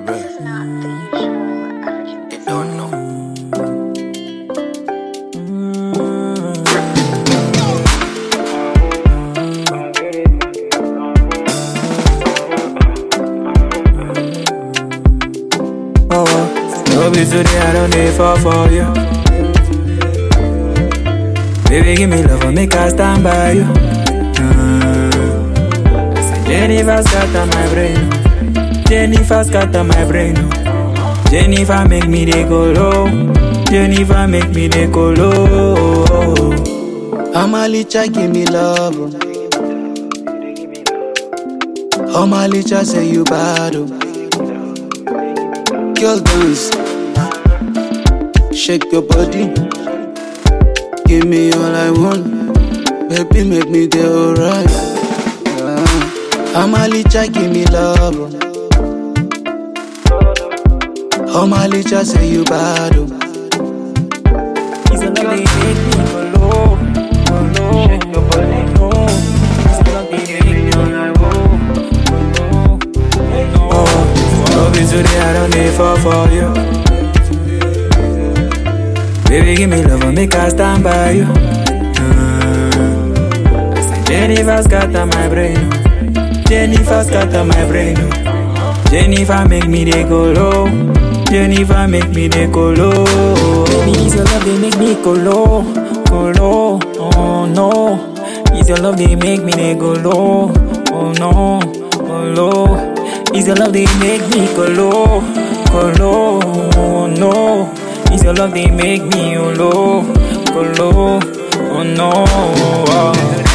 best. They don't know. Oh, oh. no be today, I don't need fall for you. Baby, give me love and make I stand by you. Mm. Say Jennifer scatter my brain. Jennifer scatter my brain. Jennifer make me dey go low. Jennifer make me dey go low. Amalicha give me love. oh. Amalicha say you bad. oh. Girl dance, shake your body. Give me all I want, baby make me dey alright. Ah. Amalicha give me love. oh. Amalicha say you bad. oh. It's a love they make me go low, go low. Shake your body, no. It's a love they make me go low, go low. Oh, love is today, I don't need fall for you. Baby, give me love and make I stand by you. Mm. I say Jennifer scatter my brain. Jennifer scatter my brain. Jennifer make me dey go low. Jennifer make me dey go low. Baby, it's your love they make me go low, go low. Oh no, it's your love they make me dey go low. Oh no, go low. It's your love they make me go low, go low. Oh no, it's your love they make me go low, go low. Oh no. Oh.